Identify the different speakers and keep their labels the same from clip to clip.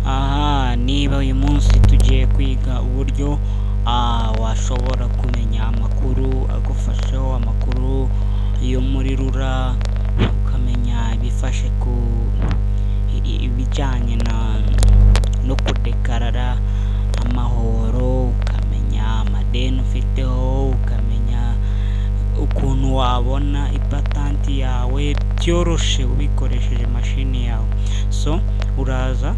Speaker 1: aha niba uyu munsi tugiye kwiga uburyo washobora kumenya amakuru agufashaho amakuru yo muri rura ukamenya ibifashe ku ibijyanye no kudekarara amahoro ukamenya amadeni ufiteho ukamenya ukuntu wabona ipatanti yawe byoroshye ubikoresheje imashini yawe so uraza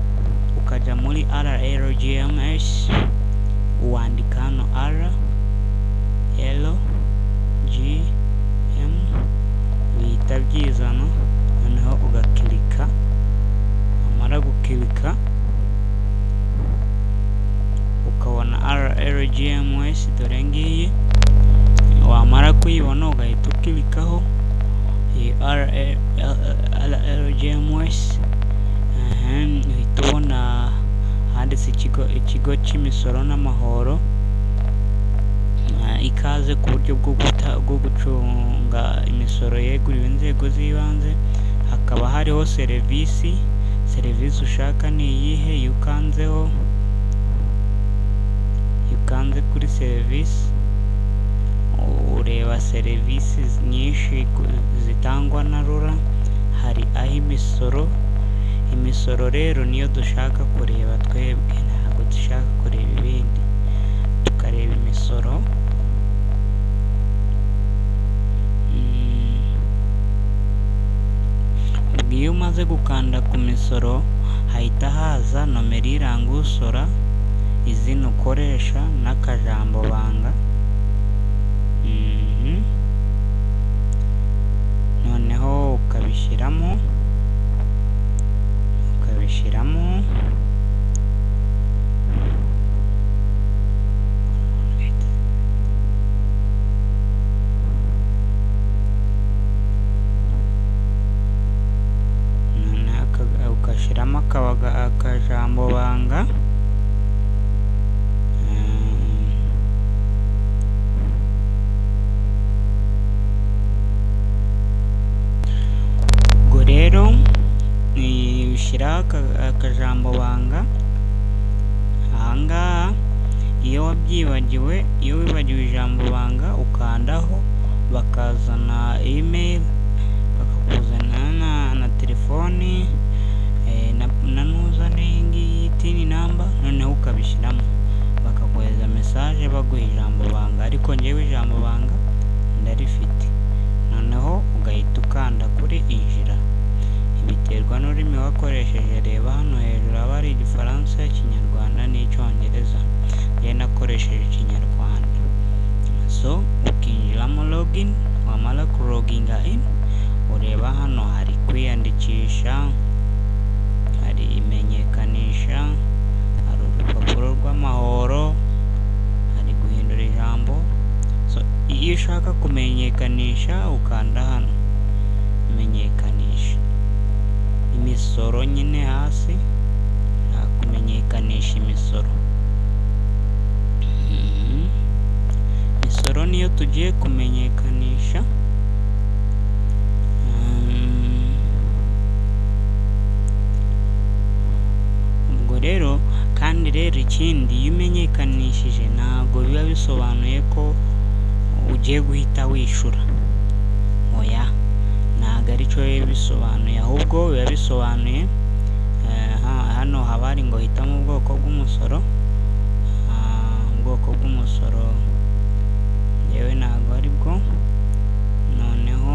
Speaker 1: ukajya muri rlgms wandika hano rlgm bihita byizana noneho ugakirika wamara gukirika ukabona rlgms dore ngiyi wamara kuyibona ugahita ukirikaho iyi rlgms uhita ubona handitse ikigo ikigo cy'imisoro n'amahoro Ah, ikaze ku buryo bwo guta- bwo gucunga imisoro yeguriwe inzego z'ibanze hakaba hariho serivisi serivisi ushaka ni iyihe iyo ukanzeho iyo ukanze kuri serivisi ureba serivisi nyinshi ku- zitangwa na rura hari aho imisoro imisoro rero niyo dushaka kureba twebwe ntabwo dushaka kureba ibindi tukareba imisoro Mm. Ubwo iyo umaze gukanda ku misoro hahita haza nomero iranga usora izina ukoresha n'akajambo banga Mhm. noneho ukabishyiramo ukabishyiramo noneho aka- ugashyiramo akabaga- akajambo banga Mm. ubwo rero ni- ushyiraho aka- akajambo banga ahangaha iyo wabyibagiwe iyo wibagiwe ijambo banga ukandaho bakazana email bakakuzana na, na telefoni eh, na, na nuzane iyi ngiyi tini namba noneho ukabishyiramo bakakohereza mesaje baguha ijambo banga ariko njyewe ijambo banga ndarifite noneho ugahita ukanda kuri injira biterwa n'ururimi wakoresheje reba hano hejuru haba hari igifaransa ikinyarwanda n'icyongereza njye nakoresheje ikinyarwanda so ukinjiramo login wamara kuroginga in ureba hano hari kwiyandikisha hari imenyekanisha hari urupapuro rw'amahoro hari guhindura ijambo so iyo ushaka kumenyekanisha ukanda hano menyekanisha imisoro nyine hasi ushaka kumenyekanisha imisoro Mhm. imisoro niyo tugiye kumenyekanisha Mm. ubwo rero kandi rero ikindi iyo umenyekanishije ntabwo biba bisobanuye ko ugiye guhita wishyura oya ntabwo aricyo biba bisobanuye ahubwo biba bisobanuye eh, ha- hano haba hari ngo hitamo ubwoko bw'umusoro Ah, ubwoko bw'umusoro yewe ntabwo ari bwo noneho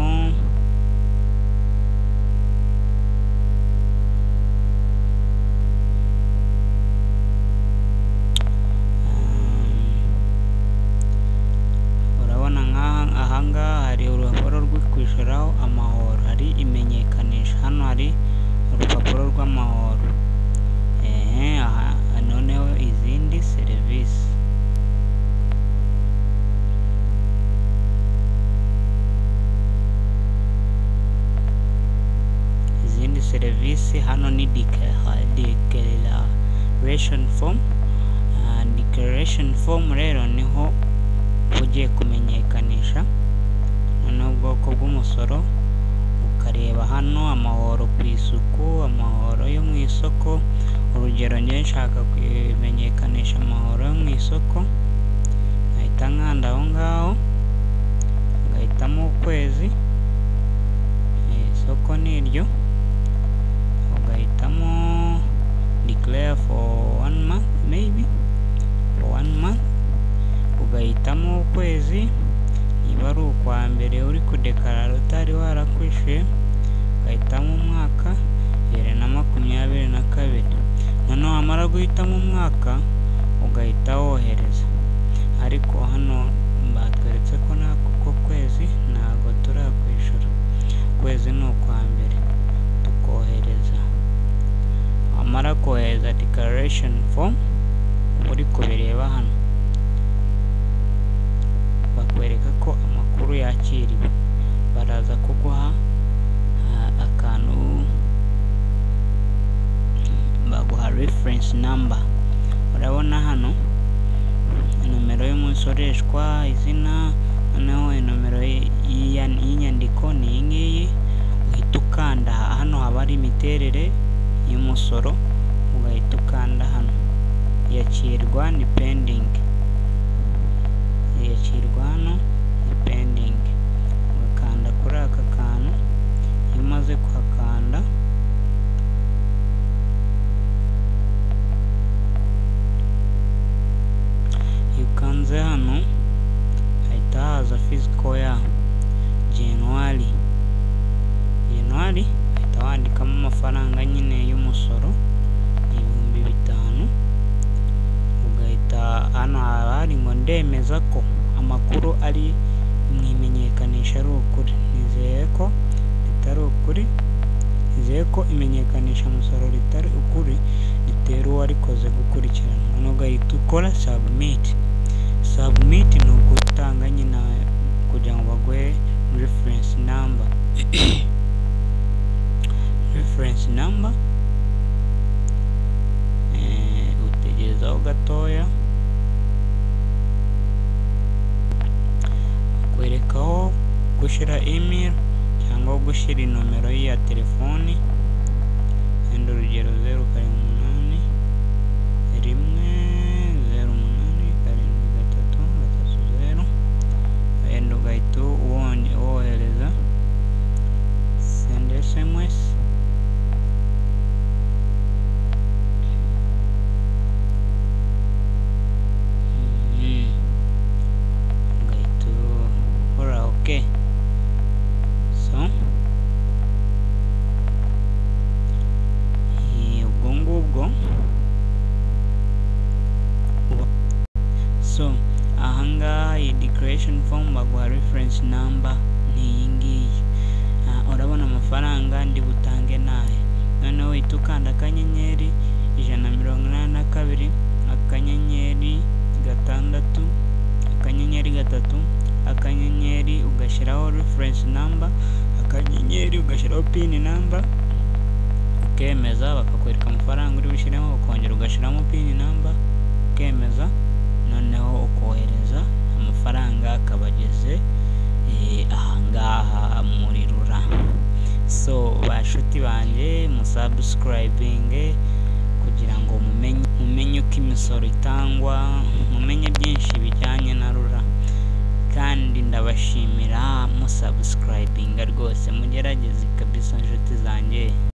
Speaker 1: urabona nk'aha ahangaha hari urupapuro rwo kwishyuraho amahoro hari imenyekanisha hano hari urupapuro rw'amahoro ehe aha noneho izindi serivisi izindi serivisi hano ni decla- declaration form Ah, declaration form rero niho uba ugiye kumenyekanisha noneho ubwoko bw'umusoro ukareba hano amahoro ku isuku amahoro yo mu isoko urugero nshaka kumenyekanisha amahoro yo mu isoko nkahita nkanda aho ngaho ngahitamo ukwezi eh, isoko ni iryo ugahitamo declare for one month maybe for one month ugahitamo ukwezi niba ari ukwa mbere uri kudekarara utari warakwishyuye ugahitamo umwaka bibiri na makumyabiri na kabiri noneho wamara guhitamo umwaka ugahita wohereza ariko hano batweretse ko n'ako kwezi ntabwo turakwishyura ukwezi ni ukwa mbere tukohereza wamara kohereza dekararasheni fomu uri kubireba hano bakwereka ko amakuru yakiriwe baraza kuguha ah, akantu baguha reference number urabona hano nomero y'umusoreshwa izina noneho nomero y'inyandiko ni iyi ngiyi uhita ukanda aha. hano haba ari imiterere y'umusoro ugahita ukanda hano yakirwa ni pending yakirwa hano ni pending ugakanda kuri aka kantu iyo umaze kuhakanda iyo ukanze hano hahita haza fisiko ya januwari januwari uhita wandikamo amafaranga nyine y'umusoro ni ibihumbi bitanu ugahita hano haba hari ngo ndemeza ko amakuru ari mu imenyekanisha ari ukuri nizeye ko ritari ukuri nizeye ko imenyekanisha umusoro ritari ukuri ritera uwarikoze gukurikirana noneho ugahita ukora sabumiti sabumiti ni ugutanga nyine kugira ngo baguhe referensi namba referensi namba Eh, utegerezaho gatoya kwerekaho gushyira email cyangwa gushyira inomero ye ya telefoni wenda urugero zeru karindwi umunani rimwe zeru umunani karindwi gatatu gatatu zeru wenda ugahita uwonye- wohereza send sms Mhm. ugahita ukora ok so eh, ubwo ngubwo uba- so ahangaha iyi decoration form baguha reference number ni iyi ngiyi Ah, urabona amafaranga ndi butange nahe noneho uhita ukanda akanyenyeri ijana na mirongo inani na kabiri akanyenyeri gatandatu akanyenyeri gatatu akanyenyeri ugashyiraho reference number akanyenyeri ugashyiraho pin number ukemeza bakakwereka amafaranga uri bushyiremo ukongera ugashyiramo pin number ukemeza noneho ukohereza amafaranga akaba ageze eh, ahangaha muri rura so bashuti banjye musabusikarayivinge kugira ngo mumenye mumenye uko imisoro itangwa mumenye byinshi bijyanye na rura kandi ndabashimira musabusikarayivinga rwose mugerageze kabisa inshuti zanjye